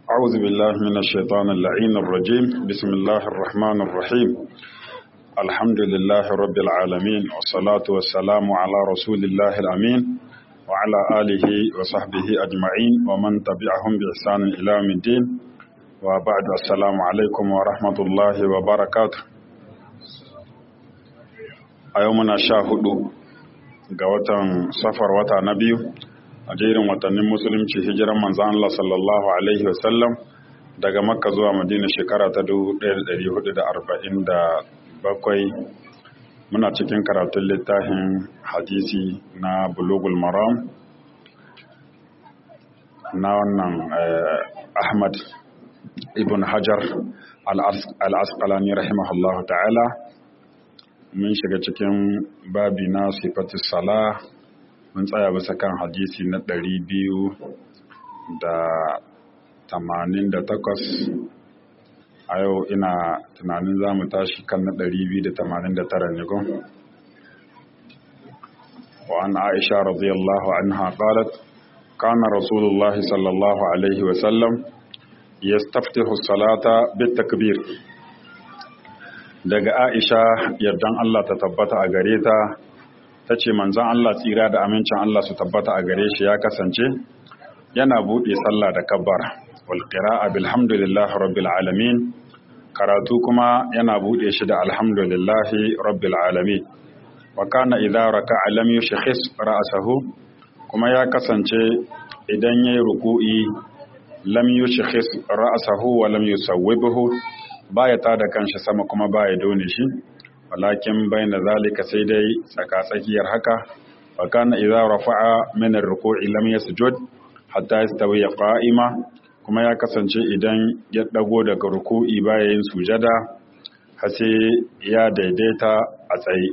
أعوذ بالله من الشيطان اللعين الرجيم بسم الله الرحمن الرحيم الحمد لله رب العالمين والصلاة والسلام على رسول الله الأمين وعلى آله وصحبه أجمعين ومن تبعهم بإحسان إلى يوم الدين وبعد السلام عليكم ورحمة الله وبركاته أيومنا شاهدوا ga watan safar wata na biyu a jerin watannin musulunci hijiran manzan Allah sallallahu Alaihi wasallam daga makka zuwa madina shekara ta 1447 muna cikin karatun littafin hadisi na bulugul maram na wannan ahmad ibn hajar al-asqalani rahimahullahu ta'ala mun shiga cikin babi na sifatis sala mun tsaya bisa kan hadisi na ɗari biyu da tamanin da takwas a yau ina tunanin za mu tashi kan na ɗari biyu da tamanin da tara ne gun وعن عائشة رضي الله عنها قالت كان رسول الله صلى الله عليه وسلم يستفتح الصلاة بالتكبير daga Aisha yardan Allah ta tabbata a gare ta ta ce manzan Allah tsira da amincin Allah su tabbata a gare shi ya kasance yana buɗe sallah da kabbar wal qira'a bilhamdulillahi rabbil alamin karatu kuma yana buɗe shi da alhamdulillahi rabbil alamin wa kana idza raka'a lam yushkhis ra'sahu kuma ya kasance idan yayi ruku'i lam yushkhis ra'sahu wa lam yusawwibhu baya tada kanshi sama kuma baya done shi walakin bayna zalika sai dai tsakatsakiyar haka wa kana idza rafa'a min ar-ruku'i lam yasjud hatta yastawi qa'ima kuma ya kasance idan ya dago daga ruku'i baya yin sujada har sai ya daidaita a tsaye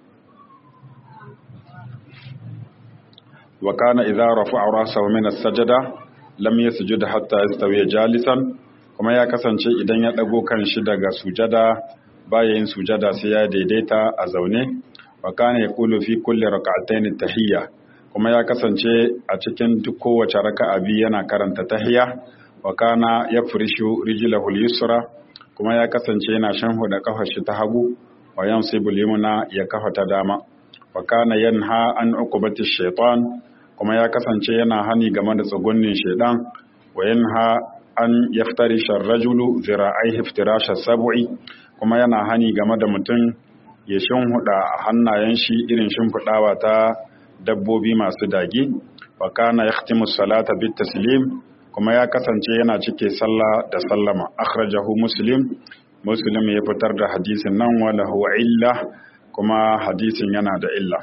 wa kana idza rafa'a rasahu min as-sajda lam yasjud hatta yastawi jalisan kuma ya kasance idan ya ɗago kan shi daga sujada baya yin sujada sai ya daidaita a zaune wa kana yaqulu fi kulli rak'atayn tahiyya kuma ya kasance a cikin duk kowace raka'a biyu yana karanta tahiyya wa kana yafrishu rijlahu al-yusra kuma ya kasance yana shanhuda kafar shi ta hagu wa yansibu al-yumna ya kafa ta dama wa kana yanha an uqubati shaytan kuma ya kasance yana hani game da tsugunnin shaydan wa yanha an yaftarisha rajulu zira'aihi iftirasha sab'i kuma yana hani game da mutum ya shimhuda hannayen shi irin shimfidawa ta dabbobi masu dagi wa kana yahtimu salata bit taslim kuma ya kasance yana cike sallah da sallama akhrajahu muslim muslim ya fitar da hadisin nan wala huwa illa kuma hadisin yana da illa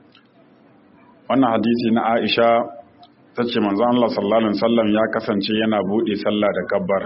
wannan hadisi na Aisha ta ce manzo Allah sallallahu alaihi wasallam ya kasance yana bude sallah da kabbar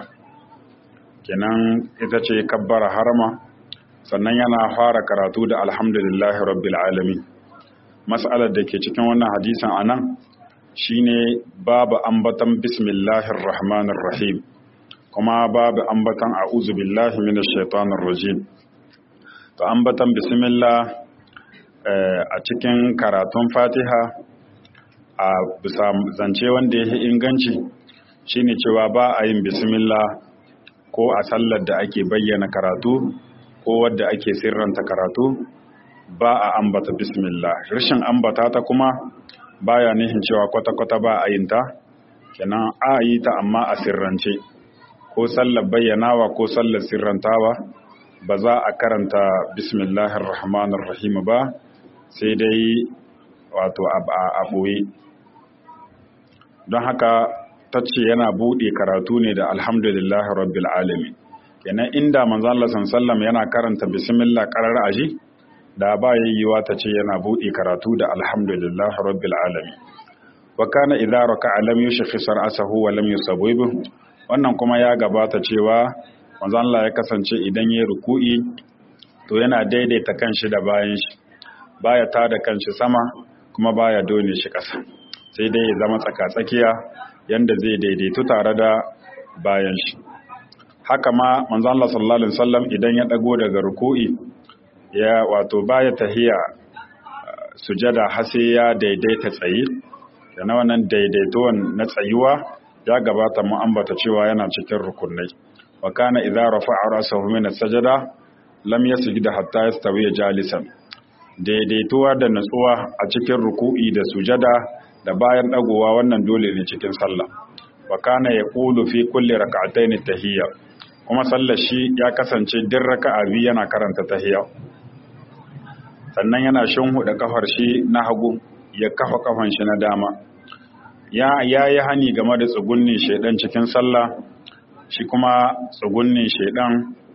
kenan ita ce kabbara harama sannan yana fara karatu da alhamdulillahi rabbil alamin mas'alar da ke cikin wannan hadisin anan shine babu ambatan bismillahir rahmanir rahim kuma babu ambatan a'udhu billahi minash shaitanir rajim to ambatan bismillah a cikin karatun fatiha a bisa zance wanda ya inganci shine cewa ba a yin bismillah ko a sallar da ake bayyana karatu ko wadda ake sirranta karatu ba a ambata bismillah rashin ambata ta kuma baya nihin cewa kwata-kwata ba a yin ta kenan a yi ta amma a sirrance ko sallar bayyanawa ko sallar sirrantawa ba za a karanta bismillahir rahmanir rahim ba sai dai wato a ɓoye don haka ta ce yana buɗe karatu ne da alhamdulillahi rabbil alamin kenan inda manzo Allah sallam yana karanta bismillah qarar aji da ba yayyuwa ta ce yana buɗe karatu da alhamdulillahi rabbil alamin wa kana idza raka'a lam yushkhis ra'sahu wa lam yusawwib wannan kuma ya gabata cewa manzo Allah ya kasance idan yayi ruku'i to yana daidaita kanshi da bayan shi baya tada kanshi sama kuma baya done shi ƙasa sai dai ya zama tsaka-tsakiya yanda zai daidaitu tare da bayan shi haka ma manzo Allah sallallahu alaihi wasallam idan ya dago daga ruku'i ya wato baya tahiya sujada har sai ya daidaita tsayi yana wannan daidaituwan na tsayuwa ya gabata mu ambata cewa yana cikin rukunai wa kana idza rafa'a ra'sahu min as-sajada lam yasjud hatta yastawi jalisan daidaituwa da natsuwa a cikin ruku'i da sujada da bayan dagowa wannan dole ne cikin sallah wa kana yaqulu fi kulli rak'atayn tahiyya kuma sallar shi ya kasance din raka'a biyu yana karanta tahiyya sannan yana shinhuda kafar shi na hagu ya kafa kafan shi na dama ya yi hani game da tsugunnin shaidan cikin sallah shi kuma tsugunnin shaidan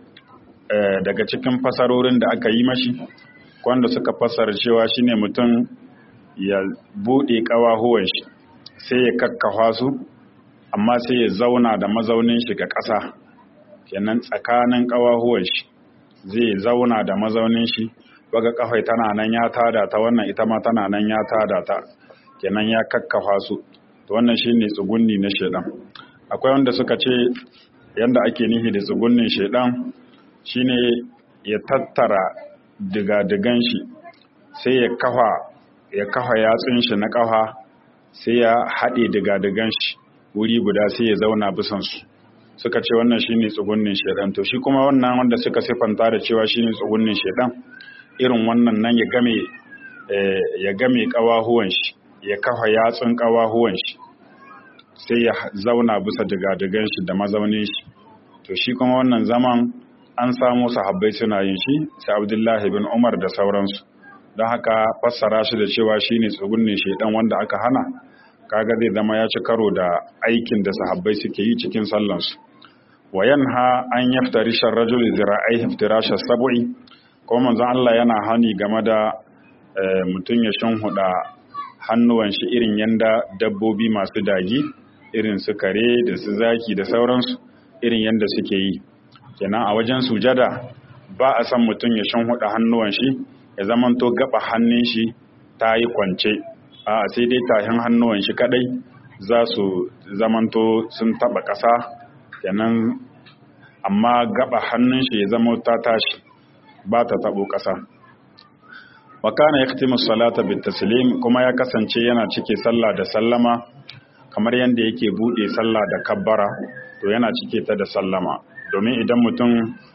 daga cikin fasarorin da aka yi mashi wanda suka fasara cewa shine mutum ya bude kawahuwan shi sai ya kakkafa su amma sai ya zauna da mazaunin shi ga ƙasa kenan tsakanin kawahuwan shi zai zauna da mazaunin shi waga kafai tana nan ya tada ta wannan ita ma tana nan ya tada ta kenan ya kakkafa su to wannan shine tsugunni na shedan akwai wanda suka ce yanda ake nihi da tsugunnin shedan shine ya tattara diga-digan shi sai ya kafa ya kafa yatsun shi na kafa sai ya haɗe diga-digan shi wuri guda sai ya zauna bisan su suka ce wannan shine tsugunnin shedan to shi kuma wannan wanda suka sifanta da cewa shine tsugunnin shedan irin wannan nan ya game ya game kawahuwan shi ya kafa yatsun kawahuwan shi sai ya zauna bisa digadigan shi da mazaunin shi to shi kuma wannan zaman an samu sahabbai suna yin shi sai Abdullahi bin Umar da sauransu don haka fassara shi da cewa shine tsugunnin shedan wanda aka hana kaga zai zama ya ci karo da aikin da sahabbai suke yi cikin sallansu wa yanha an yaftari sharrajul zira'ai iftirasha sab'i ko manzon Allah yana hani game da mutum ya shinhuda hannuwan shi irin yanda dabbobi masu dagi irin su kare da su zaki da sauransu irin yanda suke yi kenan a wajen sujada ba a san mutum ya shinhuda hannuwan shi ya zamanto gaba hannun shi ta yi kwance a sai dai tahin hannuwan shi kadai za su zamanto sun taba ƙasa kenan amma gaba hannun shi ya zama ta tashi ba ta tabo ƙasa wa kana yaktimu salata bit taslim kuma ya kasance yana cike sallah da sallama kamar yanda yake bude sallah da kabbara to yana cike ta da sallama domin idan mutum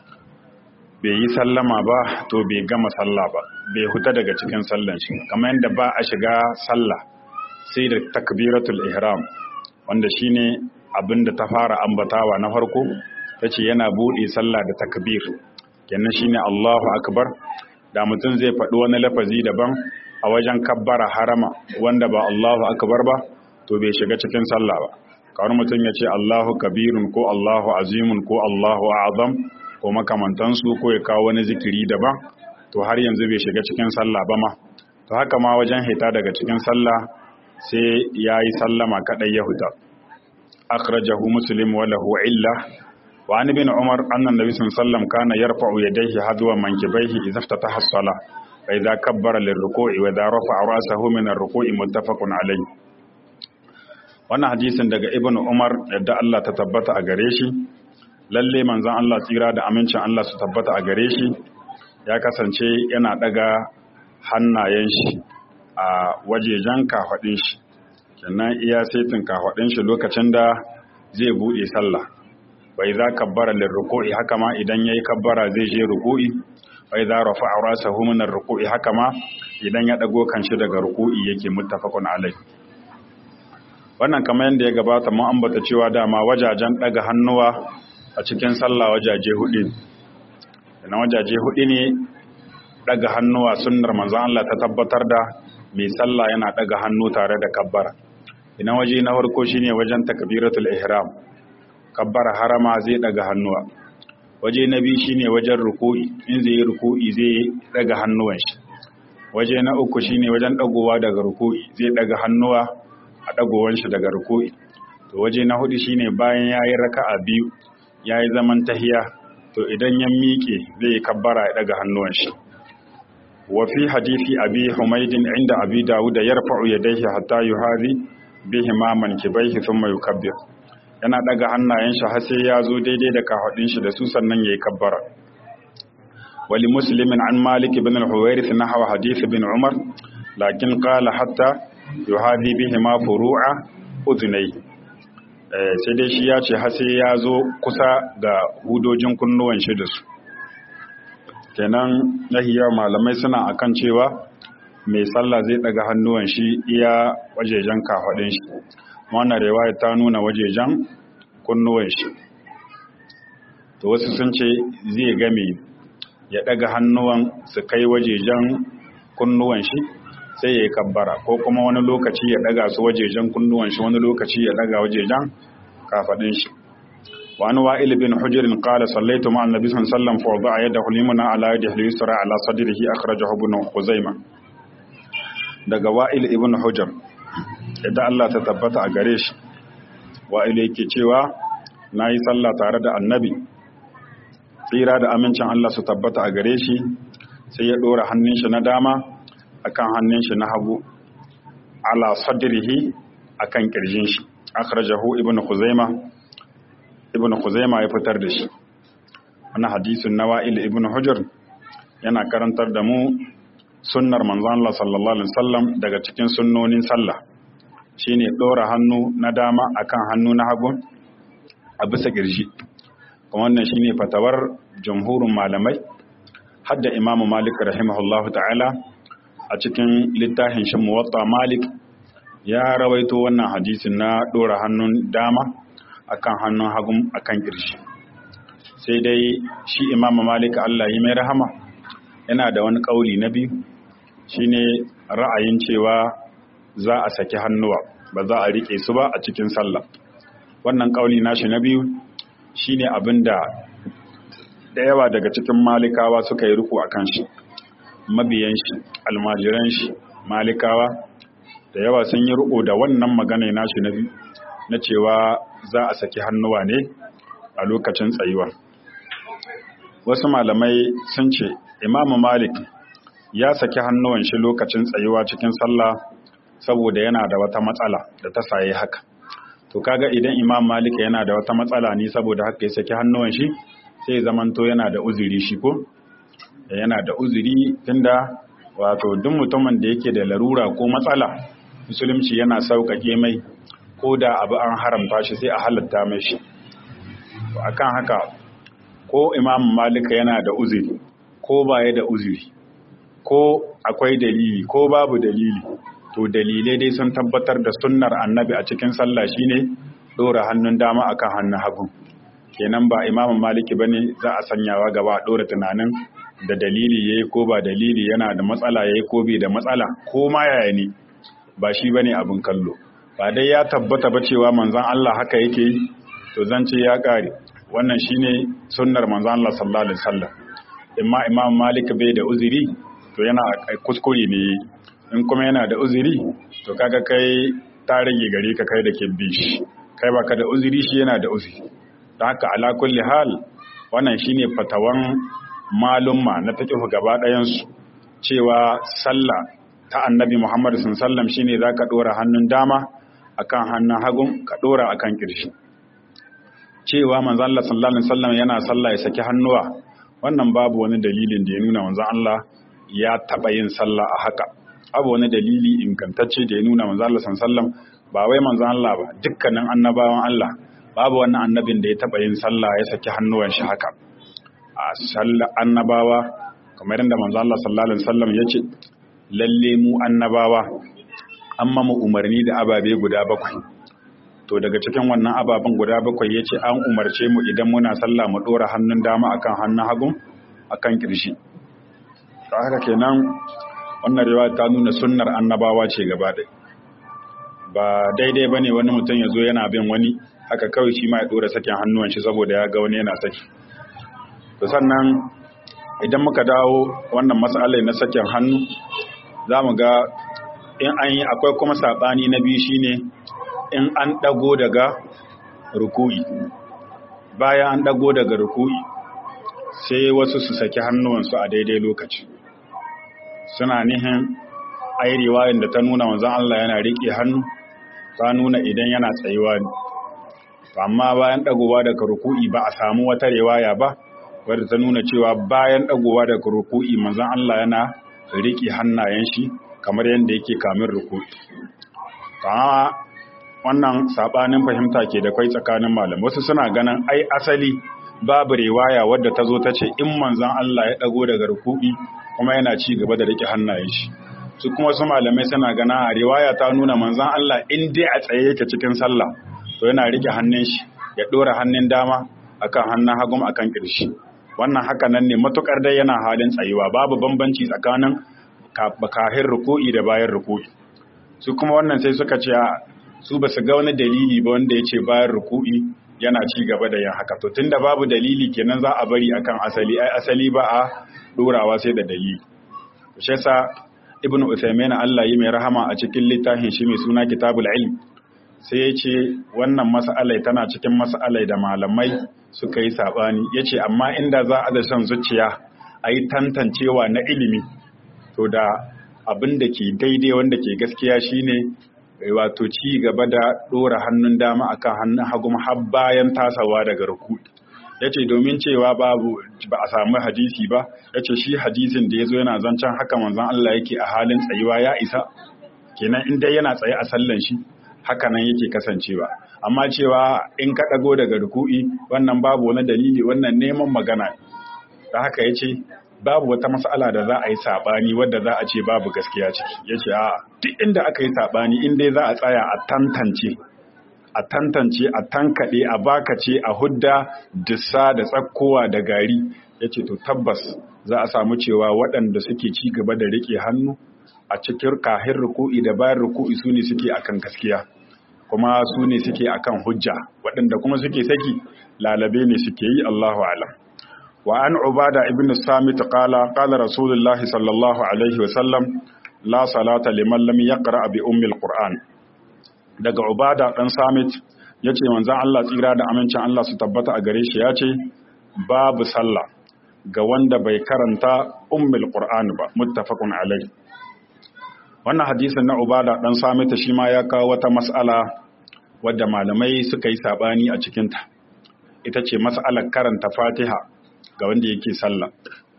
bai yi sallama ba to bai gama sallah ba bai huta daga cikin sallan shi kamar yanda ba a shiga sallah sai da takbiratul ihram wanda shine abin da ta fara ambatawa na farko tace yana bude sallah da takbir kenan shine Allahu akbar da mutum zai faɗi wani lafazi daban a wajen kabbara harama wanda ba Allahu akbar ba to bai shiga cikin sallah ba kawar mutum ya ce Allahu kabirun ko Allahu azimun ko Allahu azam ko makamantansu ko ya kawo wani zikiri daban to har yanzu bai shiga cikin sallah ba ma to haka ma wajen hita daga cikin sallah sai ya yi sallama kaɗai ya huta akhrajahu muslim wa lahu illa وعن ابن عمر أن النبي صلى الله عليه وسلم كان يرفع يديه حذو منكبيه إذا افتتح الصلاة فإذا كبر للركوع وإذا رفع رأسه من الركوع متفق عليه wannan hadisin daga ibn umar yadda Allah ta tabbata a gare shi lalle manzon Allah tsira da amincin Allah su tabbata a gare shi ya kasance yana daga hannayen shi a wajejen kafadin shi kenan iya saitin kafadin shi lokacin da zai bude sallah wai za kabbara lil ruku'i haka ma idan yayi kabbara zai je ruku'i wai za rafa'a rasahu min ruku'i haka ma idan ya dago kanshi daga ruku'i yake muttafaqun alai wannan kamar yadda ya gabata mun ambata cewa dama wajajen daga hannuwa a cikin sallah wajaje hudu na wajaje hudu ne daga hannuwa sunnar manzon Allah ta tabbatar da mai sallah yana daga hannu tare da kabbara ina waje na farko shine wajen takbiratul ihram kabbara harama zai daga hannuwa waje na biyu shine wajen ruku'i in zai yi ruku'i zai daga hannuwan shi waje na uku shine wajen dagowa daga ruku'i zai daga hannuwa a dagowar shi daga ruku'i to waje na hudu shine bayan yayi raka'a biyu yayi zaman tahiya to idan ya miƙe zai yi kabbara ya daga hannuwan shi wa fi hadisi abi humaydin inda abi dawud yarfa'u yadayhi hatta yuhazi bihi ma mankibaihi thumma yukabbir yana daga hannayen shi har sai ya zo daidai da kafadin shi da su sannan yayi kabbara wali muslimin an malik ibn al-huwairith nahwa hadith ibn umar lakin qala hatta yuhadi bihi ma furu'a udunai sai dai shi ya ce hase ya zo kusa ga hudojin kunnuwan shi da su kenan yawa malamai suna akan cewa mai sallah zai daga hannuwan shi iya wajejen kafaɗin shi wannan riwaya ta nuna wajejen kunnuwan shi to wasu sun ce zai game ya daga hannuwan su kai wajejen kunnuwan shi sai ya yi kabbara ko kuma wani lokaci ya daga su wajejen kunnuwan shi wani lokaci ya daga wajejen kafadin shi wani wa'il bin hujrin qala sallaitu ma'an nabi sallallahu alaihi wasallam fa wada'a yadahu limna ala yadihi al-yusra ala sadrihi akhrajahu ibn khuzaimah daga wa'il ibn hujr idan Allah ta tabbata a gare shi wa'il yake cewa nayi sallah tare da annabi tsira da amincin Allah su tabbata a gare shi sai ya dora hannun shi na dama akan hannun shi na hagu ala sadrihi akan kirjin shi akhrajahu ibnu khuzaima ibnu khuzaima ya fitar da shi wannan hadisin nawa'il ibnu hujr yana karantar da mu sunnar manzon Allah sallallahu alaihi wasallam daga cikin sunnonin sallah shine dora hannu na dama akan hannu na hagu a bisa kirji kuma wannan shine fatawar jamhurin malamai hadda imamu malik rahimahullahu ta'ala a cikin littafin shi muwatta malik ya rawaito wannan hadisin na dora hannun dama akan hannun hagun akan kirshi sai dai shi imamu malik Allah yi mai rahama yana da wani kauli na biyu shine ra'ayin cewa za a saki hannuwa ba za a rike su ba a cikin sallah wannan kauli nashi na biyu shine abinda da yawa daga cikin malikawa suka yi ruku akan shi mabiyan shi almajiran shi malikawa da yawa sun yi riko da wannan magana nashi na biyu na cewa za a saki hannuwa ne a lokacin tsayuwa wasu malamai sun ce imamu malik ya saki hannuwan shi lokacin tsayuwa cikin sallah saboda yana da wata matsala da ta saye haka to kaga idan imam malik yana da wata matsala ne saboda haka ya saki hannuwan shi sai zamanto yana da uzuri shi ko yana da uzuri tunda wato duk mutumin da yake da larura ko matsala musulunci yana sauƙaƙe mai ko da abu an haramta shi sai a halatta mai shi akan haka ko imam malika yana da uzuri ko baya da uzuri ko akwai dalili ko babu dalili to dalilai dai sun tabbatar da sunnar annabi a cikin sallah shine dora hannun dama akan hannun hagu kenan ba imam maliki bane za a sanyawa gaba dora tunanin da dalili yayi ko ba dalili yana da matsala yayi ko bai da matsala ko ma yaya ne ba shi bane abin kallo ba dai ya tabbata ba cewa manzon Allah haka yake yi to zance ya kare wannan shine sunnar manzon Allah sallallahu alaihi wasallam imma imam malik bai da uzuri to yana kuskure ne in kuma yana da uzuri to kaga kai ta rage gare ka kai da ke bi shi kai baka da uzuri shi yana da uzuri don haka ala kulli hal wannan shine fatawan malumma na fiqh gaba ɗayan su cewa sallah ta annabi Muhammad sallallahu shine zaka dora hannun dama akan hannun hagun ka dora akan kirshi cewa manzo Allah sallallahu alaihi wasallam yana sallah ya saki hannuwa wannan babu wani dalilin da ya nuna manzo Allah ya taba yin sallah a haka abu wani dalili ingantacce da ya nuna manzo Allah sallallahu ba wai manzo Allah ba dukkanin annabawan Allah babu wannan annabin da ya taba yin sallah ya saki hannuwan shi haka a sallar annabawa kamar yadda manzo Allah sallallahu alaihi wasallam ya ce lalle mu annabawa amma mu umarni da ababe guda bakwai to daga cikin wannan ababen guda bakwai ya ce an umarce mu idan muna sallah mu dora hannun dama akan hannun hagu akan kirshi ta haka kenan wannan riwaya ta nuna sunnar annabawa ce gaba ɗaya ba daidai bane wani mutum ya zo yana bin wani haka kawai shi ma ya dora sakin hannuwan shi saboda ya ga wani yana saki to sannan idan muka dawo wannan matsalai na sakin hannu za mu ga in an yi akwai kuma saɓani na biyu shine in an ɗago daga ruku'i bayan an ɗago daga ruku'i sai wasu su saki hannuwansu a daidai lokaci suna nihin ai riwayan da ta nuna wanzan Allah yana riƙe hannu ta nuna idan yana tsayuwa ne amma bayan ɗagowa daga ruku'i ba a samu wata riwaya ba wadda ta nuna cewa bayan ɗagowa daga ruku'i manzan Allah yana riƙe hannayen shi kamar yadda yake kamin ruku'i amma wannan sabanin fahimta ke da kai tsakanin malam wasu suna ganin ai asali babu riwaya wadda ta zo ta ce in manzon Allah ya dago daga ruku'i kuma yana ci gaba da rike hannayen shi su kuma su malamai suna gana a riwaya ta nuna manzon Allah in dai a tsaye yake cikin sallah to yana rike hannun shi ya dora hannun dama akan hannun hagum akan kirshi wannan haka nan ne matukar dai yana halin tsayuwa babu bambanci tsakanin kahin ruku'i da bayan ruku'i su kuma wannan sai suka ce su ba su ga wani dalili ba wanda ya ce bayan ruku'i yana ci gaba da yin haka to tunda babu dalili kenan za a bari akan asali ai asali ba a dorawa sai da dalili shi yasa ibnu usaymin Allah yi mai rahama a cikin littafin shi mai suna kitabul ilm sai ya ce wannan mas'alai tana cikin mas'alai da malamai suka yi sabani yace amma inda za a da shan zuciya a yi tantancewa na ilimi to da abin da ke daidai wanda ke gaskiya shine wato ci gaba da ɗora hannun dama akan hannun hagu har bayan tasawa daga ruku ya ce domin cewa babu ba a samu hadisi ba ya ce shi hadisin da ya zo yana zancen haka manzan Allah yake a halin tsayuwa ya isa kenan in dai yana tsaye a sallan shi haka nan yake kasancewa amma cewa in ka ɗago daga ruku'i wannan babu wani dalili wannan neman magana da haka ya ce babu wata mas'ala da za a yi saɓani wadda za a ce babu gaskiya ciki ya ce a duk inda aka yi saɓani in dai za a tsaya a tantance a tantance a tankaɗe a bakace a hudda dissa da tsakkowa da gari ya ce to tabbas za a samu cewa waɗanda suke ci gaba da riƙe hannu a cikin kahin ruku'i da bayan ruku'i su ne suke akan gaskiya kuma su ne suke akan hujja waɗanda kuma suke saki lalabe ne suke yi Allahu alam وعن عبادة ابن الصامت قال قال رسول الله صلى الله عليه وسلم لا صلاة لمن لم يقرأ بأم القرآن daga Ubada dan Samit yace manzon Allah tsira da amincin Allah su tabbata a gare shi yace babu sallah ga wanda bai karanta ummul Qur'an ba muttafaqun alai wannan hadisin na Ubada dan Samit shi ma ya kawo wata mas'ala wadda malamai suka yi sabani a cikinta ita ce mas'alar karanta Fatiha ga wanda yake sallah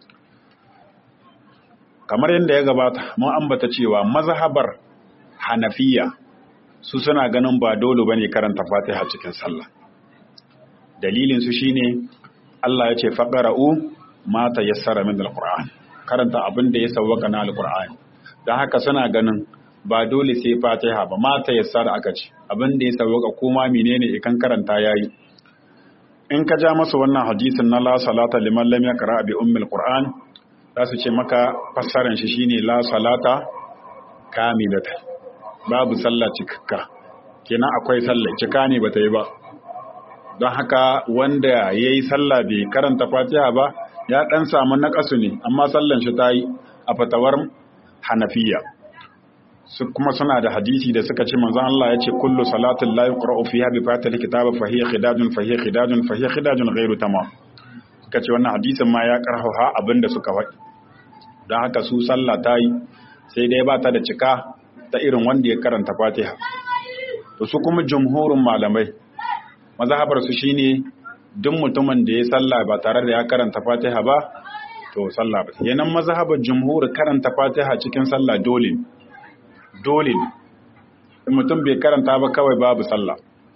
kamar yadda ya gabata mun ambata cewa mazhabar hanafiya su suna ganin ba dole bane karanta fatiha cikin sallah dalilin su shine Allah ya ce faqra'u ma tayassara min alquran karanta abin da ya sawwaka na alqur'ani dan haka suna ganin ba dole sai fatiha ba ma tayassara aka ce abin da ya sawwaka kuma menene ikan karanta yayi in ka ja masa wannan hadisin na la salata liman lam yaqra bi ummil qur'an za su ce maka fassaran shi shine la salata kamilata babu sallah cikakka kenan akwai sallah cika ne bata yi ba don haka wanda yayi sallah bai karanta fatiha ba ya dan samu naqasu ne amma sallan shi ta yi a fatawar hanafiya su kuma suna da hadisi da suka ce manzon Allah ya ce kullu salatin la yuqra'u fiha bi fatil kitaba fa hiya khidajun fa hiya khidajun fa hiya khidajun ghairu tamam suka ce wannan hadisin ma ya karhaha abinda suka faɗi don haka su sallah ta yi sai dai ba ta da cika ta irin wanda ya karanta Fatiha to su kuma jumhurin malamai mazhabar su shine duk mutumin da ya sallah ba tare da ya karanta Fatiha ba to sallah ba yanan mazhabar jumhur karanta Fatiha cikin sallah dole ne dole ne in mutum bai karanta ba kawai babu sallah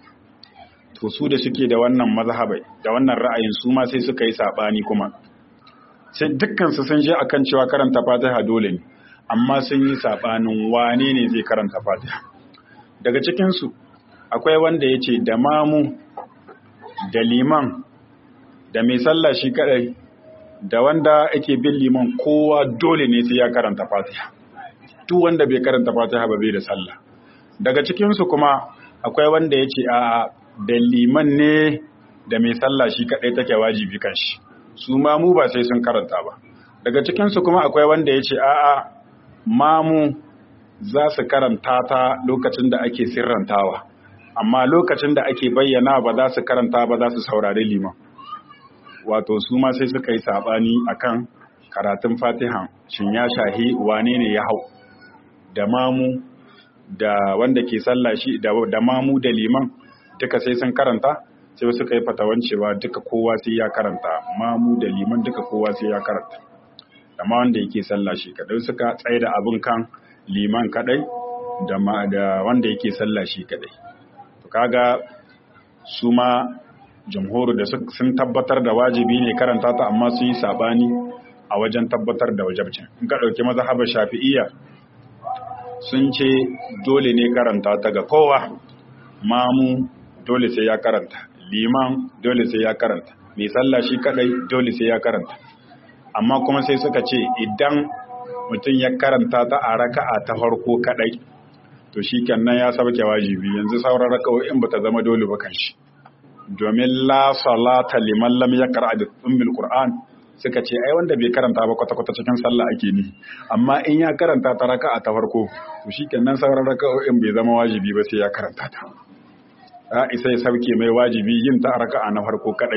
to su da suke da wannan mazhabai da wannan ra'ayin su ma sai suka yi sabani kuma sai dukkan su sun je akan cewa karanta Fatiha dole ne amma sun yi sabanin wane ne zai karanta Fatiha daga cikin su akwai wanda yace da mamu da liman da mai sallah shi kadai da wanda ake bin liman kowa dole ne sai ya karanta Fatiha duk wanda bai karanta fatiha ba bai da sallah daga cikinsu kuma akwai wanda ya ce a da liman ne da mai sallah shi kaɗai take wajibi kan shi su mamu ba sai sun karanta ba daga cikinsu kuma akwai wanda ya ce a'a mamu za su karanta ta lokacin da ake sirrantawa amma lokacin da ake bayyana ba za su karanta ba za su saurari liman wato su ma sai suka yi saɓani akan karatun fatiha shin ya shahi wane ne ya hau da mamu da wanda ke sallah shi da, da mamu da liman duka sai sun karanta sai suka yi fatawan cewa duka kowa sai ya karanta mamu da liman duka kowa sai ya karanta da ma wanda yake sallah shi kadai suka tsaye da abin kan liman kadai da, ma, da wanda yake sallah shi kadai kaga su ma jamhuru da sun tabbatar da wajibi ne karanta ta amma sun yi sabani a wajen tabbatar da wajabcin in ka ɗauki mazhabar shafi'iyya sun ce dole ne karanta ta ga kowa mamu dole sai ya karanta liman dole sai ya karanta mai sallah shi kadai dole sai ya karanta amma kuma sai suka ce idan mutum ya karanta ta a raka'a ta farko kadai to shi kenan ya sauke wajibi yanzu sauran raka'o'in ba ta zama dole ba kan shi domin la salata liman lam yaqra bi ummil qur'an suka ce ai wanda bai karanta ba kwata kwata cikin sallah ake ni amma in ya karanta ta raka'a ta farko to shikenan sauran raka'o'in bai zama wajibi ba sai ya karanta ta a isa ya sauke mai wajibi yin ta raka'a na farko kadai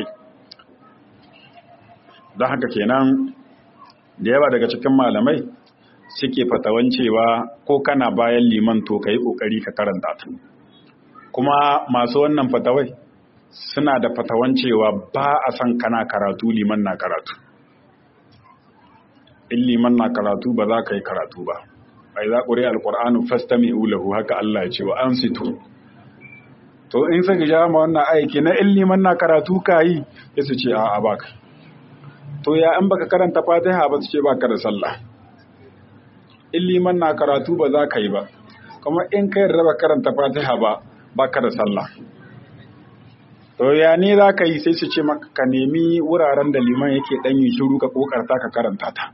don haka kenan da yawa daga cikin malamai suke fatawan cewa ko kana bayan liman to kai kokari ka karanta ta kuma masu wannan fatawai suna da fatawan cewa ba a san kana karatu liman na karatu in liman na karatu ba za ka yi karatu ba bai za ƙuri alƙur'anu fasta mai ulahu haka Allah ya ce wa an sito to in saka ja ma wannan aiki na in liman na karatu ka yi ya su ce a'a ba ka to ya in baka karanta fatiha ba su ce ba ka da sallah in liman na karatu ba za ka yi ba kuma in ka yarda ba karanta fatiha ba ba ka da sallah to ya ne za ka yi sai su ce maka ka nemi wuraren da liman yake ɗan yi shiru ka kokarta ka karanta ta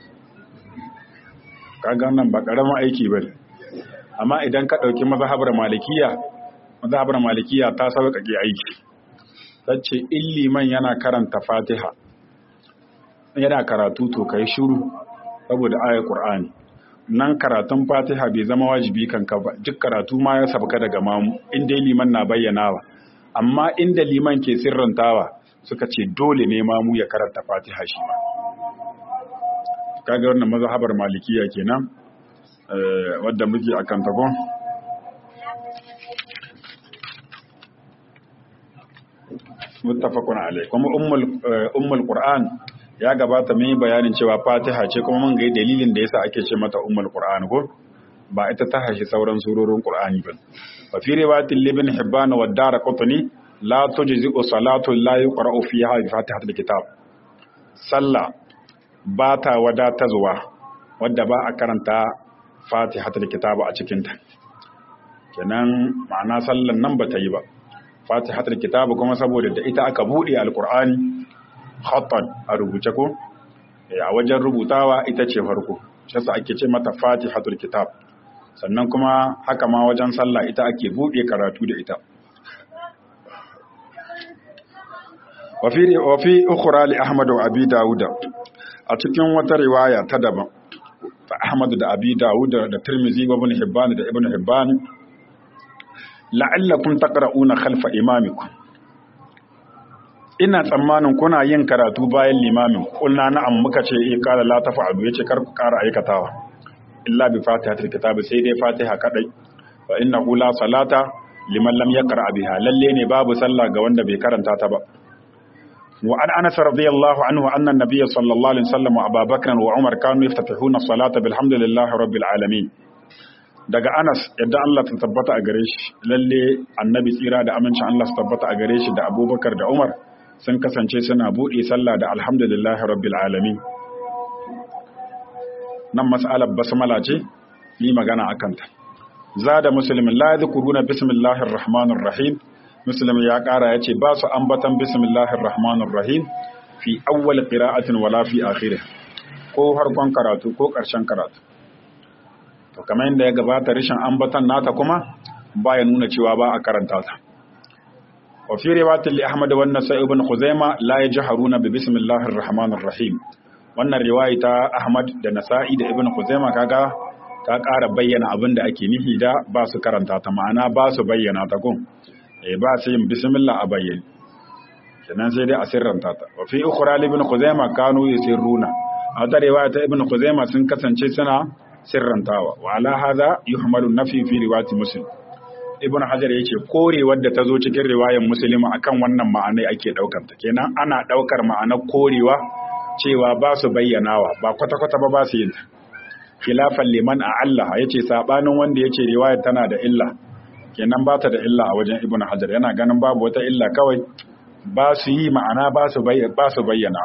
kaga nan ba ƙaramin aiki ba amma idan ka ɗauki mazhabar malikiya mazhabar malikiya ta sauƙaƙe aiki sace in liman yana karanta fatiha yana karatu to kai shiru saboda ayar qur'ani nan karatun fatiha bai zama wajibi kanka ba duk karatu ma ya sabka daga mamu in dai liman na bayyanawa amma inda liman ke sirrantawa suka ce dole ne mamu ya karanta fatiha shi ma kaga wannan mazhabar malikiya kenan wadda muke akan tagon muttafaqun alai kuma ummul ummul qur'an ya gabata mai bayanin cewa fatiha ce kuma mun ga dalilin da yasa ake ce mata ummul qur'an ko ba ita ta hashi sauran surorin qur'ani ba fa fi riwayatil ibn hibban wa darqutni la tujzi'u salatu la yuqra'u fiha bi fatihatil kitab sallah ba ta wadatarwa wadda ba a karanta fatihatul kitab a cikin ta kenan ma'ana sallan nan ba ta yi ba fatihatul kitab kuma saboda da ita aka bude alqur'ani khattan a rubuce ko a wajen rubutawa ita ce farko shi yasa ake ce mata fatihatul kitab sannan kuma haka ma wajen sallah ita ake bude karatu da ita wafi wafi ukhra li ahmad wa abi daud a cikin wata riwaya ta daban ta ahmad da abi daud da tirmizi wa ibn hibban da ibn hibban la'allakum taqra'una khalfa imamikum ina tsammanin kuna yin karatu bayan limamin kulna na'am muka ce eh kala la tafa'alu yace kar ku ƙara aikatawa illa bi fatihatil kitab sai dai fatiha kadai fa innahu la salata liman lam yaqra biha lalle ne babu sallah ga wanda bai karanta ta ba wa an anas radiyallahu anhu anna an-nabiy sallallahu alaihi wasallam wa abubakar wa umar kanu yaftatihuna as-salata bilhamdillahi rabbil alamin daga Anas yadda Allah ta tabbata a gare shi lalle annabi tsira da amincin Allah su tabbata a gare shi da Abubakar da Umar sun kasance suna buɗe sallah da alhamdulillah rabbil alamin nan mas'alar basmala ce yi magana akan ta zada muslimin la yadhkuruna bismillahir rahmanir rahim muslim ya ƙara yace ba su ambatan bismillahir rahmanir rahim fi awwal qira'atin wala fi akhirih ko harkon karatu ko ƙarshen karatu to kamar yadda ya gabata rashin ambatan nata kuma baya nuna cewa ba a karanta ta wa fi riwayatil ahmad wa nasai ibn khuzaima la yajharuna bi bismillahir rahmanir rahim wannan riwaya ta ahmad da nasa'i da ibn khuzaima kaga ta ƙara bayyana abin da ake nihi da ba su karanta ta ma'ana ba su bayyana ta gun eh ba su yin bismillah a bayyane kenan sai dai a sirranta ta wa fi ukhra ibn khuzaima kanu yusirruna a wata riwaya ta ibn khuzaima sun kasance suna sirrantawa wa ala hadha yuhmalu nafi fi riwayati muslim ibn hajar yace korewar da ta zo cikin riwayar muslim akan wannan ma'anai ake daukar ta kenan ana daukar ma'anar korewa cewa ba su bayyanawa ba kwata kwata ba ba su yin khilafan liman a Allah yace sabanin wanda yace riwayar tana da illa kenan ba ta da illa a wajen ibn hajar yana ganin babu wata illa kawai ba su yi ma'ana ba su bayyana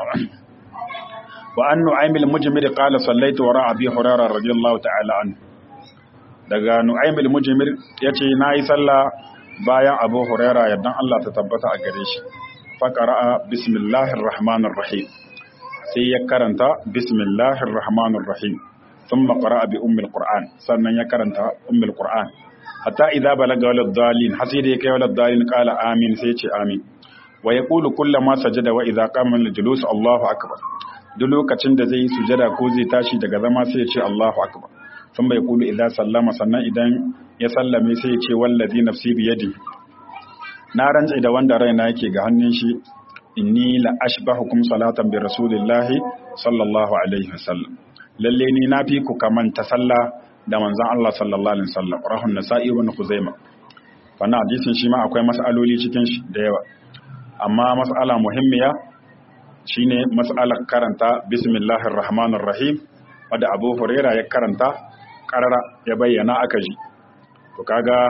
wa an nu'aymil mujmir qala sallaitu wara abi hurairah radiyallahu ta'ala an daga nu'aymil mujmir yace nayi sallah bayan abu hurairah yaddan Allah ta tabbata a gare shi fa qara'a bismillahir rahmanir rahim sai ya karanta bismillahir rahmanir rahim thumma qara'a bi ummil qur'an sannan ya karanta ummil qur'an hatta idza balaga walad dalin hasida yake walad dalin qala amin sai ce amin wa yaqulu kullama sajada wa idza qama lil julus Allahu akbar duk lokacin da zai yi sujada ko zai tashi daga zama sai ya ce Allahu akbar sun bai kulu idza sallama sannan idan ya sallame sai ya ce wallazi nafsi bi yadi na rantsa da wanda raina yake ga hannun shi inni la ashbahukum salatan bi rasulillahi sallallahu alaihi wasallam lalle ni na fi ku kamanta sallah da manzon Allah sallallahu alaihi wasallam rahun nasa'i wa khuzaimah wannan hadisin shi ma akwai mas'aloli cikin shi da yawa amma mas'ala muhimmiya shine mas'alar karanta bismillahir rahmanir rahim wanda Abu Huraira ya karanta karara ya bayyana aka ji to kaga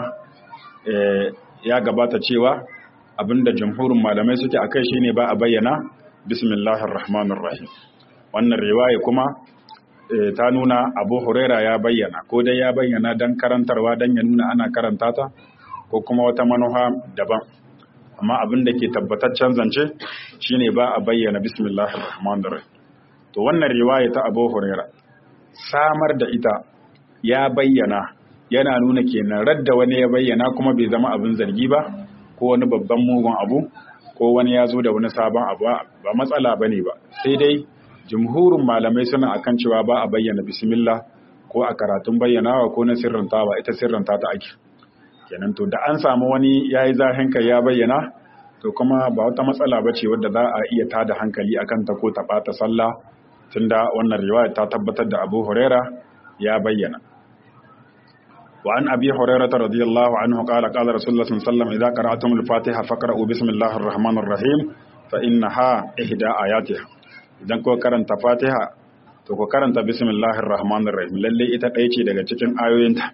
ya gabata cewa abinda jumhurin malamai suke akai shine ba a bayyana bismillahir rahmanir rahim wannan riwaya kuma ta nuna Abu Huraira ya bayyana ko dai ya bayyana dan karantarwa dan ya nuna ana karanta ta ko kuma wata manuha daban amma abin da ke tabbataccen zance shine ba a bayyana bismillahir rahmanir rahim to wannan riwaya ta Abu Huraira samar da ita ya bayyana yana nuna kenan radda wani ya bayyana kuma bai zama abin zargi ba ko wani babban mugun abu ko wani ya zo da wani sabon abu ba matsala bane ba sai dai jumhurin malamai suna akan cewa ba a bayyana bismillah ko a karatun bayyanawa ko na sirrantawa ita sirranta ta ake kenan to da an samu wani ya yi zahin kai ya bayyana to kuma ba wata matsala ba ce wadda za a iya tada hankali a kanta ko ta ɓata sallah tunda wannan riwaya ta tabbatar da abu huraira ya bayyana wa an abi huraira ta radiyallahu anhu qala qala rasulullah sallallahu alaihi wasallam idza qara'tum al-fatiha faqra'u bismillahir rahmanir rahim fa innaha ihda ayatiha idan ko karanta fatiha to ko karanta bismillahir rahmanir rahim lalle ita ɗaya ce daga cikin ayoyinta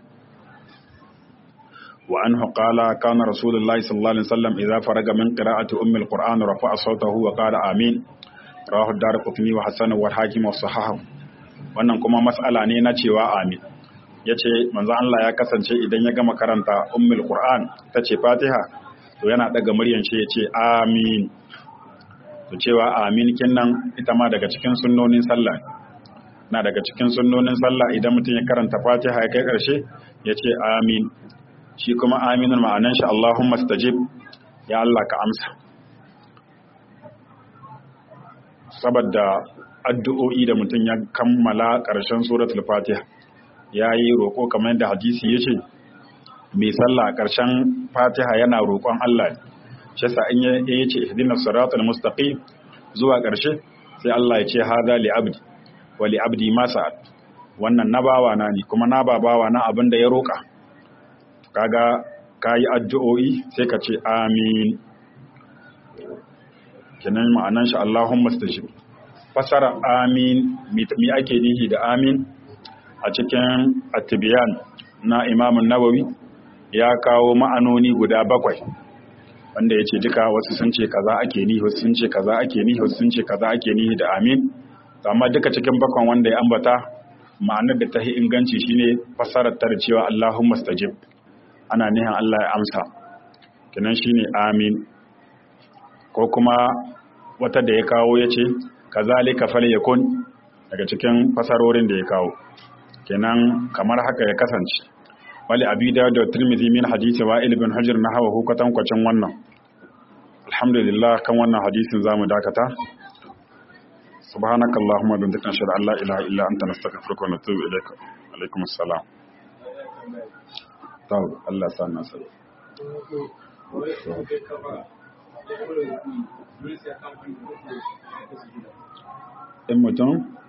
وعنه قال كان رسول الله صلى الله عليه وسلم إذا فرغ من قراءة أم القرآن رفع صوته وقال آمين رواه الدار قطني وحسن والحاكم والصحاح wannan kuma mas'ala ne na cewa amin yace manzo Allah ya kasance idan ya gama karanta ummul qur'an tace fatiha to yana daga muryan shi yace amin to cewa amin kinnan ita ma daga cikin sunnonin sallah na daga cikin sunnonin sallah idan mutum ya karanta fatiha ya kai karshe yace amin shi kuma aminin ma'anan shi Allahumma stajib ya Allah ka amsa saboda addu'o'i da mutum ya kammala ƙarshen suratul fatiha ya yi roƙo kamar yadda hadisi ya ce mai sallah ƙarshen fatiha yana roƙon Allah shi sa in ya ce ihdinas siratal mustaqim zuwa ƙarshe sai Allah ya ce hada li abdi wa li abdi ma sa'ad wannan na bawa na ne kuma na babawa na abin da ya roƙa kaga ka yi addu'o'i sai ka ce amin kinan ma'anan shi Allahumma stajib fasara amin mi ake nihi da amin a cikin atibiyan na imamun nawawi ya kawo ma'anoni guda bakwai wanda ya ce duka wasu sun ce kaza ake nihi wasu sun ce kaza ake nihi wasu sun ce kaza ake nihi da amin amma duka cikin bakwan wanda ya ambata ma'anar da ta yi inganci shine fasarar ta da cewa Allahumma stajib ana nihin Allah ya amsa kinan shine amin ko kuma wata da ya kawo ya ce kazalika falyakun daga cikin fasarorin da ya kawo kenan kamar haka ya kasance wali abi da da tirmidhi min hadisi wa ibn hajar na hawa hukatan kwacin wannan alhamdulillah kan wannan hadisin zamu dakata subhanaka allahumma wa bihamdika ashhadu an la ilaha illa anta nastaghfiruka wa natubu ilaik alaikum assalam tawo Allah sa na sai in mutum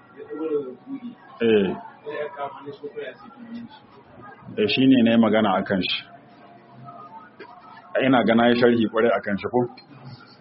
eh eh shi ne na yi magana a kan shi ina gana ya sharhi kwarai a kan shi ko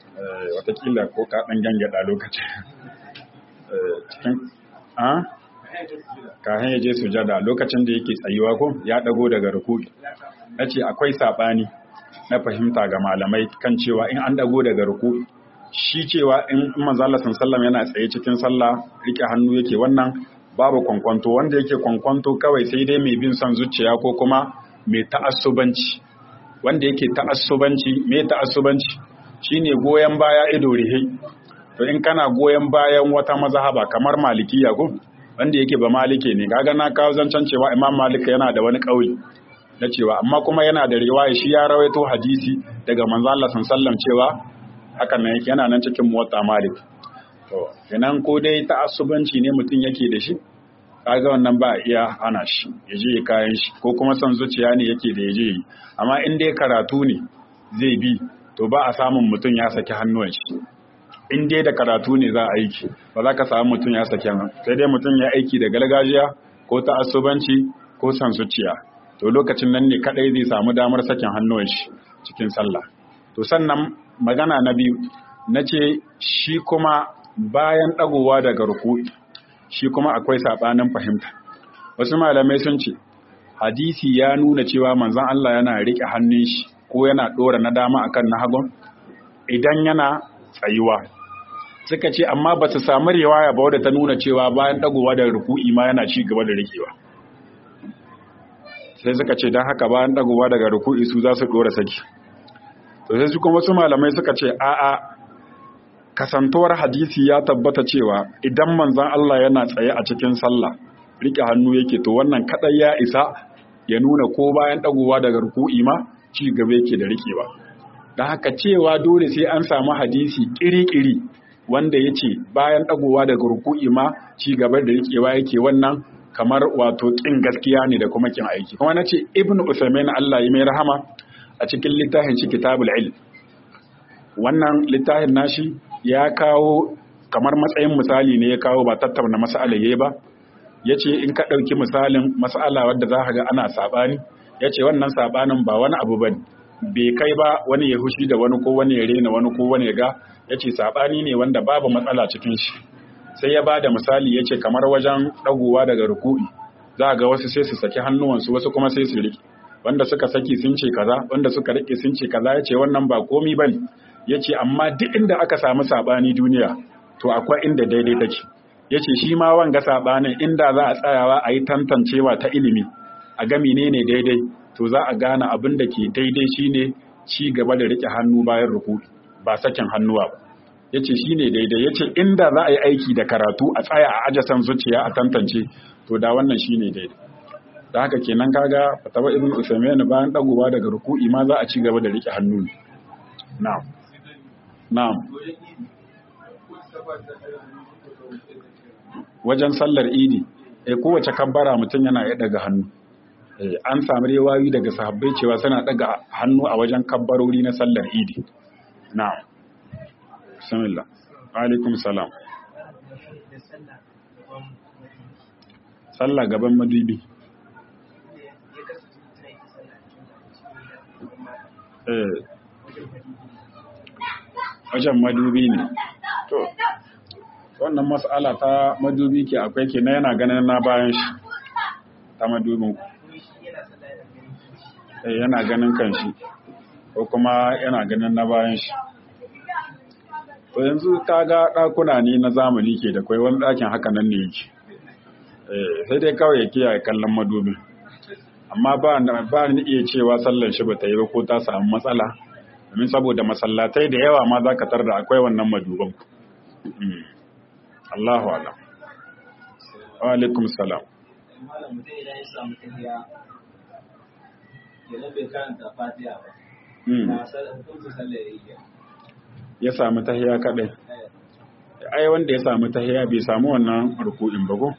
watakila ko ka ɗan gangada lokaci cikin a kahin ya je sujada lokacin da yake tsayuwa ko ya dago daga ruku'i nace akwai sabani na fahimta ga malamai kan cewa in an dago daga ruku'i shi cewa in manzo Allah sallallahu yana tsaye cikin sallah rike hannu yake wannan babu kwankwanto wanda yake kwankwanto kawai sai dai mai bin son zuciya ko kuma mai ta'assubanci wanda yake ta'assubanci mai ta'assubanci shine goyen baya ido rihe to in kana goyen bayan wata mazhaba kamar malikiya ko wanda yake ba malike ne kaga na kawo zancen cewa imam malik yana da wani kauli na cewa amma kuma yana da riwaya shi ya rawaito hadisi daga manzo Allah sallallahu cewa hakan nan yana nan cikin muwatta malik to kenan ko dai ta'assubanci ne mutum yake da shi kaga wannan ba iya hana shi ya je kayan shi ko kuma son zuciya ne yake da ya je yi amma in dai karatu ne zai bi to ba a samun mutum ya saki hannuwan shi in dai da karatu ne za a aiki ba za ka samu mutum ya saki hannu sai dai mutum ya aiki da gargajiya ko ta'assubanci ko son zuciya to lokacin nan ne kadai zai samu damar sakin hannuwan shi cikin sallah to sannan magana na biyu na ce shi kuma bayan ɗagowa daga ruku'i shi kuma akwai saɓanin fahimta wasu malamai sun ce hadisi ya nuna cewa manzon Allah yana riƙe hannun shi ko yana ɗora na dama akan na hagun idan yana tsayuwa suka ce amma ba su samu riwaya ba wadda ta nuna cewa bayan ɗagowa daga ruku'i ma yana ci gaba da riƙewa sai suka ce don haka bayan ɗagowa daga ruku'i su za su ɗora saki to sai su kuma wasu malamai suka ce a'a kasantuwar hadisi ya tabbata cewa idan manzon Allah yana tsaye a cikin sallah rike hannu yake to wannan kadai ya isa ya nuna ko bayan dagowa daga ruku'i ma ci gaba yake da rikewa dan haka cewa dole sai an samu hadisi kiri-kiri wanda yace bayan dagowa daga ruku'i ma ci gaba da rikewa yake wannan kamar wato kin gaskiya ne da kuma kin aiki kuma nace ibnu usaymin Allah ya mai rahama a cikin littafin shi kitabul ilm wannan littafin nashi ya kawo kamar matsayin misali ne ya kawo ba tattauna mas'ala yayi ba yace in ka dauki misalin mas'ala wadda za ka ga ana sabani yace wannan sabanin ba wani abu bane bai kai ba wani ya hushi da wani ko wani ya rena wani ko wani ya ga yace sabani ne wanda babu matsala cikin shi sai ya bada misali yace kamar wajen dagowa daga ruku'i za ga wasu sai su saki hannuwansu wasu kuma sai su rike wanda suka saki sun ce kaza wanda suka rike sun ce kaza yace wannan ba komi bane yace amma duk inda aka samu sabani duniya to akwai inda daidai take yace shi ma wanga sabanin inda za a tsayawa a yi tantancewa ta ilimi a ga menene daidai to za a gane abin da ke daidai shine ci gaba da rike hannu bayan ruku ba sakin hannuwa ba yace shine daidai yace inda za a yi aiki da karatu a tsaya a ajasan zuciya a tantance to da wannan shine daidai da haka kenan kaga fatawa ibn usaymin bayan dagowa daga ruku'i ma za a ci gaba da rike hannu na'am na'am wajen sallar idi eh kowace kabbara mutum yana iya daga hannu eh an samu rewayi daga sahabbai cewa suna daga hannu a wajen kabbarori na sallar idi na'am bismillah alaikum salam sallah gaban madubi eh wajen madubi ne to wannan mas'ala ta madubi ke akwai ke na yana ganin na bayan shi ta madubin eh yana ganin kan shi ko kuma yana ganin na bayan shi to yanzu ta ga ɗakuna ne na zamani ke da kwai wani ɗakin haka nan ne yake sai dai kawai ya kiyaye kallon madubin amma ba ni iya cewa sallan shi ba ta yi ba ko ta samu matsala domin saboda masallatai da yawa ma za ka tar da akwai wannan maduban Allahu ala wa alaikum salam ya samu tahiya kadai ai wanda ya samu tahiya bai samu wannan ruku'in ba ko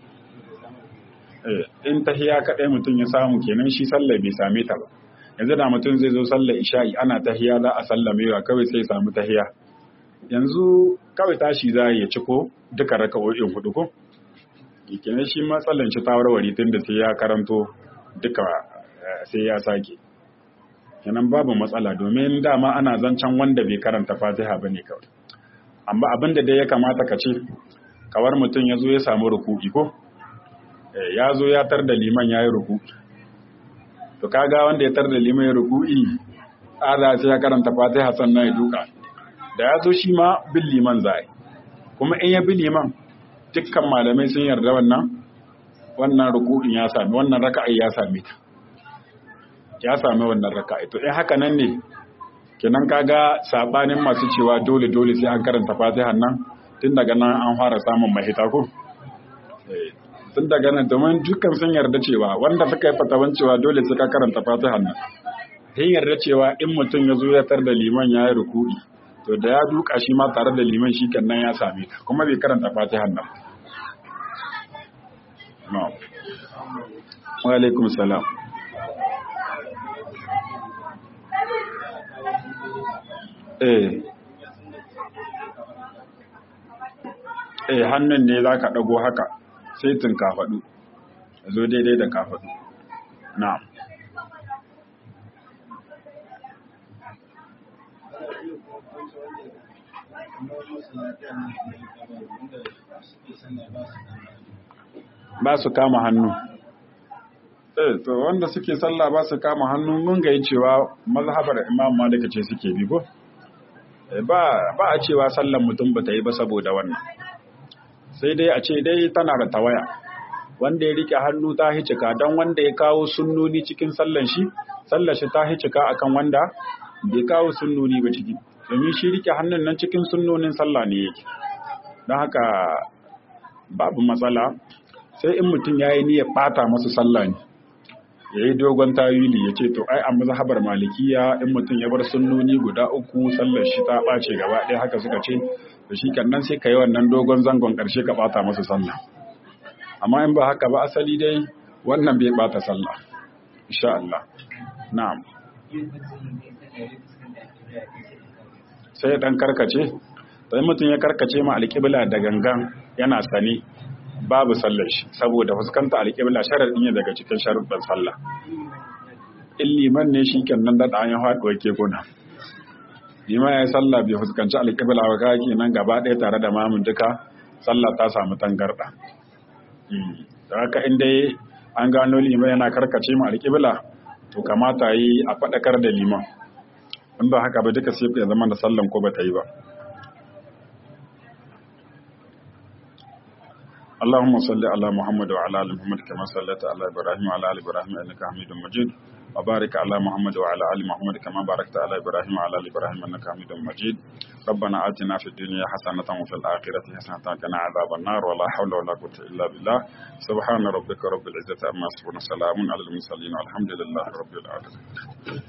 in tahiya kadai mutum ya samu kenan shi sallah bai same ta ba yanzu da mutum zai zo sallar isha'i ana tahiya za a sallamewa kawai sai samu tahiya yanzu kawai tashi za ya ci ko duka raka'o'in hudu ko kenan shi matsalan shi ta warware tun da sai ya karanto duka sai ya sake kenan babu matsala domin dama ana zancen wanda bai karanta fatiha ba ne kawai amma abin da dai ya kamata ka ce kawar mutum ya zo ya samu ruku'i ko ya zo ya tar da liman ya yi ruku to kaga wanda ya tar da liman ya ruku'i ala sai ya karanta fatiha sannan ya duka da ya zo shi ma bin liman za kuma in ya bi liman dukkan malamai sun yarda wannan wannan ruku'in ya sami wannan raka'i ya sami ta ya sami wannan raka'i to in haka nan ne kenan kaga sabanin masu cewa dole dole sai an karanta fatiha nan tun daga nan an fara samun mahita ko tun daga nan domin dukkan sun yarda cewa wanda suka yi fatawan cewa dole sai ka karanta fatiha nan sun yarda cewa in mutum ya zo ya tar da liman ya yi ruku'i to da ya duka shi ma tare da liman shi nan ya same ta kuma bai karanta fatiha nan wa alaikum salam eh eh hannun ne za ka ɗago haka sai tun kafaɗu zo daidai da kafaɗu na ba su kama hannu eh to wanda suke sallah ba su kama hannu mun ga cewa mazhabar imam malik ce suke bi ko ba ba a cewa sallan mutum ba ta yi ba saboda wannan sai dai a ce dai tana da tawaya wanda ya rike hannu ta hicika don wanda ya kawo sunnoni cikin sallan shi sallar shi ta hicika akan wanda bai kawo sunnoni ba ciki domin shi rike hannun nan cikin sunnonin sallah ne yake don haka babu matsala sai in mutum ya yi niyyar ɓata masu sallah ne ya yi dogon tawili ya ce to ai a mazhabar malikiya in mutum ya bar sunnoni guda uku sallar shi ta ɓace gaba ɗaya haka suka ce da shi nan sai ka yi wannan dogon zangon ƙarshe ka ɓata masu sallah amma in ba haka ba asali dai wannan bai ɓata sallah insha Allah na'am sai ya ɗan karkace sai mutum ya karkace ma alƙibla da gangan yana sane babu sallar shi saboda fuskanta alƙibla sharaɗi ne daga cikin sharuɗin sallah in liman ne shi kenan daɗa an yi haɗuwa ke kuna liman ya yi sallah bai fuskanci alƙibla ba ka kenan gaba ɗaya tare da mamun duka sallah ta samu tangarɗa da haka in dai an gano liman yana karkace ma alƙibla to kamata yi a faɗakar da liman in ba haka ba duka sai ya zama da sallan ko ba ta yi ba اللهم صل على محمد وعلى ال محمد كما صليت على ابراهيم وعلى ال ابراهيم انك حميد مجيد وبارك على محمد وعلى ال محمد كما باركت على ابراهيم وعلى ال ابراهيم انك حميد مجيد ربنا آتنا في الدنيا حسنة وفي الآخرة حسنة وقنا عذاب النار ولا حول ولا قوة إلا بالله سبحان ربك رب العزة عما يصفون سلام على المرسلين والحمد لله رب العالمين